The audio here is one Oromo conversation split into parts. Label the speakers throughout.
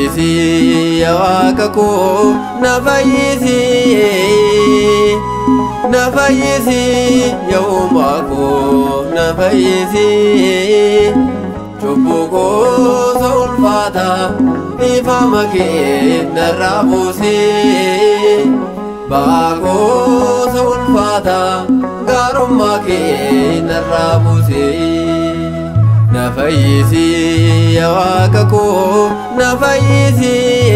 Speaker 1: fayyisi yaa waaqa koo na fayyisi na fayyisi yaa uumaa koo na fayyisi cubbuu gosa ulfaata ifama kee narraa buusee ba'aa gosa ulfaata gaarummaa kee narraa buusee na fayyisi yaa waaqa koo na fayyisi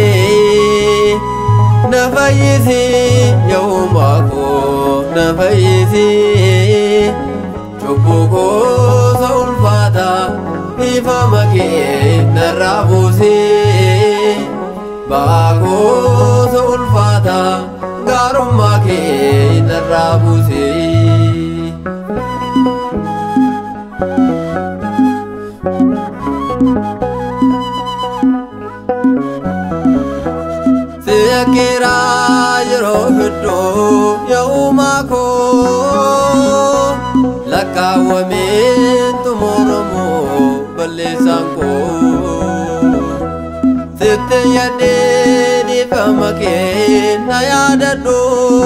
Speaker 1: na fayyisi yaa uumaa koo na fayyisi cubbuu gosa ulfaata ifama kee narraa buusee ba'aa gosa ulfaata gaarummaa kee narraa buusee. Seekeera yeroo hedduu yaa uumaa koo lakkaawwamee xumuramu balleessaan koo sitti yaadee dhiifama kee na yaadadhu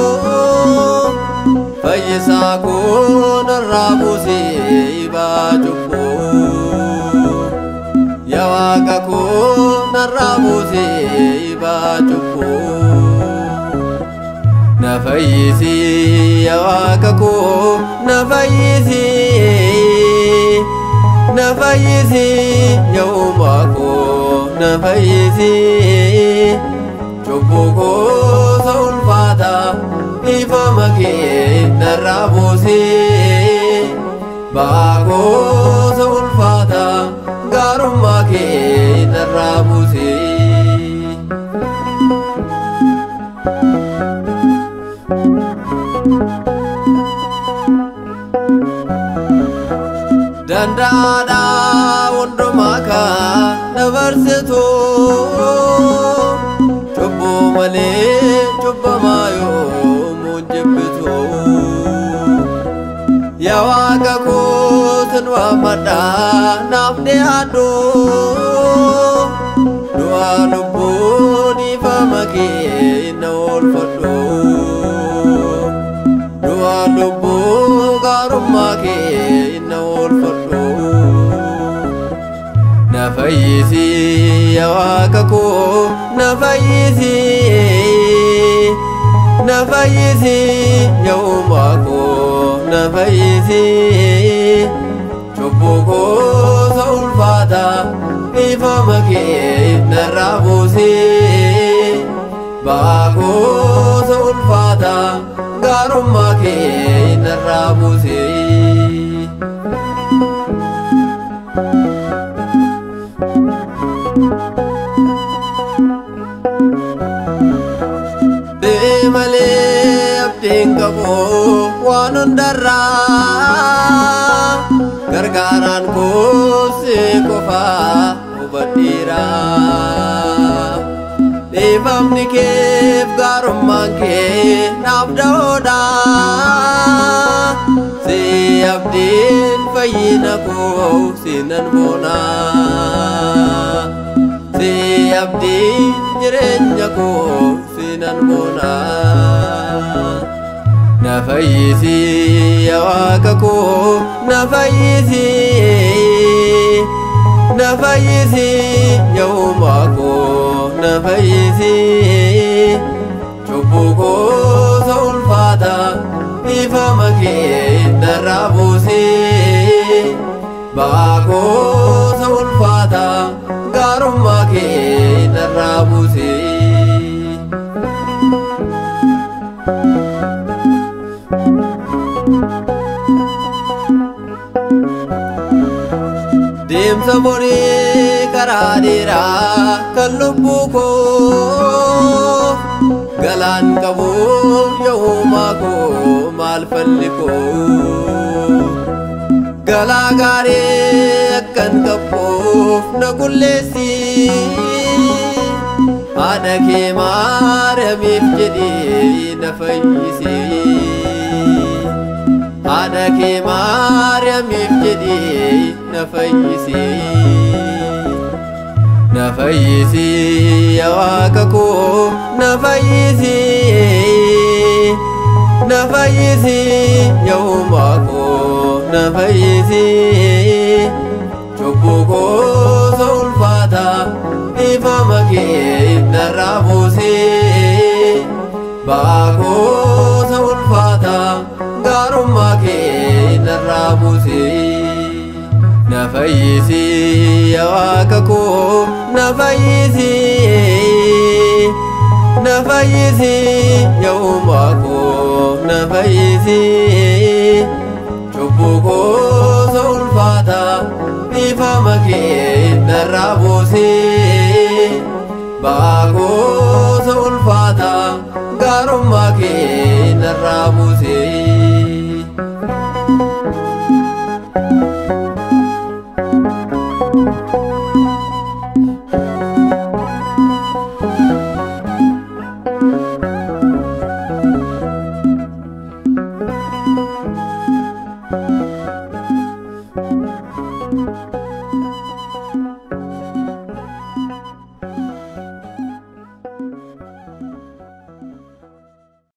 Speaker 1: fayyisaa koo narraa buusee ibaa cubbuu yaa waaqa koo narraa buusee ibaa cubbuu na fayyisi yaa waaqa koo na fayyisi na fayyisi yaa uumaa koo na fayyisi cubbuu gosa ulfaata ifama kee narraa buusee ba'aa gosa ulfaata gaarummaa kee narraa buusee. Danda'aadha hundumaa kan dabarsitu cubbuu malee cubbamaa yoomuu jibbitu yaa waaqa kootin waammadha naaf dhiyaadhu du'aa lubbuu dhiifama kee na oolfadhu du'aa lubbuu gaarummaa kee na oolfadhu na fayyisi yaa waaqa koo na fayyisi na fayyisi yaa uumaa koo na fayyisi cubbuu gosa ulfaata ifama kee narraa buusee ba'aa gosa ulfaata gaarummaa kee narraa buusee. malee abdiin qabu waan hundarraa gargaaraan kuusee qofaa hubadhiira dhiifamni keef gaarummaan kee naaf da'oodha si abdiin fayyina koo sinan boona si abdiin jireenya koo sinan boona na fayyisi yaa waaqa koo na fayyisi na fayyisi yaa uumaa koo na fayyisi cubbuu gosa ulfaata ifama kee narraa buusee ba'aa gosa ulfaata gaarummaa kee narraa buusee. deemsa borii karaa dheeraa kan lubbuu koo galaan qabu yoomaa koo maal falli koo galaa gaarii akkan qabbuuf na qulleessi haadha kee maaramiif jedhee na fayyisi haadha kee maaramiif jedhee na fayyisi na fayyisi yaa waaqa koo na fayyisi na fayyisi yaa uumaa koo na fayyisi cubbuu koo isa ulfaata ifama kee narraa buusee ba'aa koo isa ulfaata gaarummaa kee narraa buusee. na fayyisi yaa waaqa koo na fayyisi na fayyisi yaa uumaa koo na fayyisi cubbuu koo isa ulfaata ifama kee narraa buusee ba'aa koo isa ulfaata gaarummaa kee narraa buusee.